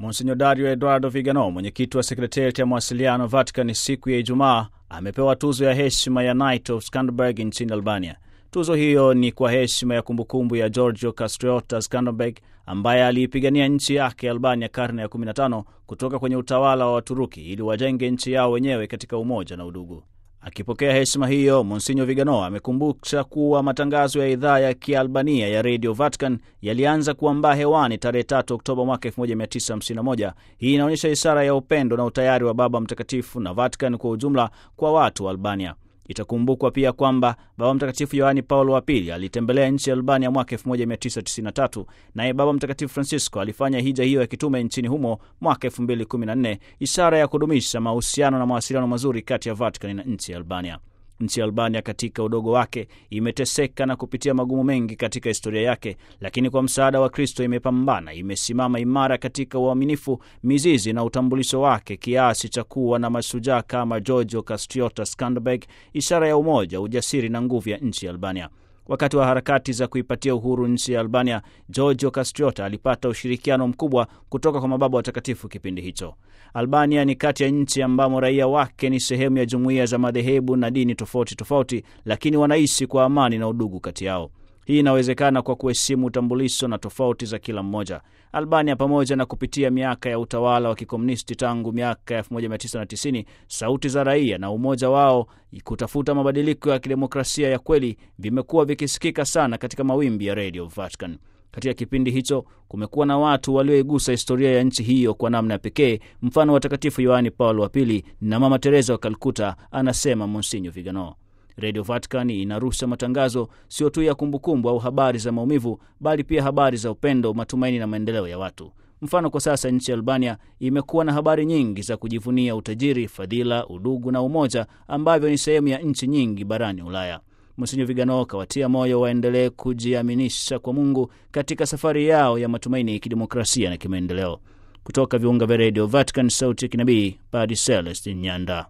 Monsinyo Dario Eduardo Vigano, mwenyekiti wa sekretariati ya mawasiliano Vatican, siku ya Ijumaa amepewa tuzo ya heshima ya Knight of Skanderbeg nchini Albania. Tuzo hiyo ni kwa heshima ya kumbukumbu ya Giorgio Kastriota Skanderbeg ambaye aliipigania nchi yake Albania karne ya 15 kutoka kwenye utawala wa Waturuki ili wajenge nchi yao wenyewe katika umoja na udugu. Akipokea heshima hiyo, Monsinyo Vigano amekumbusha kuwa matangazo ya idhaa ya Kialbania ya Radio Vatican yalianza kuambaa hewani tarehe 3 Oktoba mwaka 1951. Hii inaonyesha ishara ya upendo na utayari wa Baba Mtakatifu na Vatican kwa ujumla kwa watu wa Albania. Itakumbukwa pia kwamba Baba Mtakatifu Yohani Paulo wa Pili alitembelea nchi ya Albania mwaka 1993, naye Baba Mtakatifu Francisco alifanya hija hiyo ya kitume nchini humo mwaka 2014, ishara ya kudumisha mahusiano na mawasiliano mazuri kati ya Vatican na nchi ya Albania. Nchi ya Albania katika udogo wake imeteseka na kupitia magumu mengi katika historia yake, lakini kwa msaada wa Kristo imepambana, imesimama imara katika uaminifu, mizizi na utambulisho wake, kiasi cha kuwa na mashujaa kama Giorgio Kastriota Skanderbeg, ishara ya umoja, ujasiri na nguvu ya nchi ya Albania. Wakati wa harakati za kuipatia uhuru nchi ya Albania, Giorgio Kastriota alipata ushirikiano mkubwa kutoka kwa mababa watakatifu kipindi hicho. Albania ni kati ya nchi ambamo raia wake ni sehemu ya jumuiya za madhehebu na dini tofauti tofauti, lakini wanaishi kwa amani na udugu kati yao. Hii inawezekana kwa kuheshimu utambulisho na tofauti za kila mmoja. Albania, pamoja na kupitia miaka ya utawala wa kikomunisti tangu miaka ya 1990, sauti za raia na umoja wao kutafuta mabadiliko ya kidemokrasia ya kweli vimekuwa vikisikika sana katika mawimbi ya Radio Vatican. Katika kipindi hicho kumekuwa na watu walioigusa historia ya nchi hiyo kwa namna ya pekee, mfano watakatifu Yohani Paulo wa Pili na Mama Teresa wa Kalkuta, anasema Monsinyo Vigano. Radio Vatican inarusha matangazo sio tu ya kumbukumbu au habari za maumivu, bali pia habari za upendo, matumaini na maendeleo ya watu. Mfano, kwa sasa nchi ya Albania imekuwa na habari nyingi za kujivunia utajiri, fadhila, udugu na umoja ambavyo ni sehemu ya nchi nyingi barani Ulaya. Monsinyo Vigano kawatia moyo waendelee kujiaminisha kwa Mungu katika safari yao ya matumaini ya kidemokrasia na kimaendeleo. Kutoka viunga vya Radio Vatican, sauti ya kinabii, Padre Celestin Nyanda.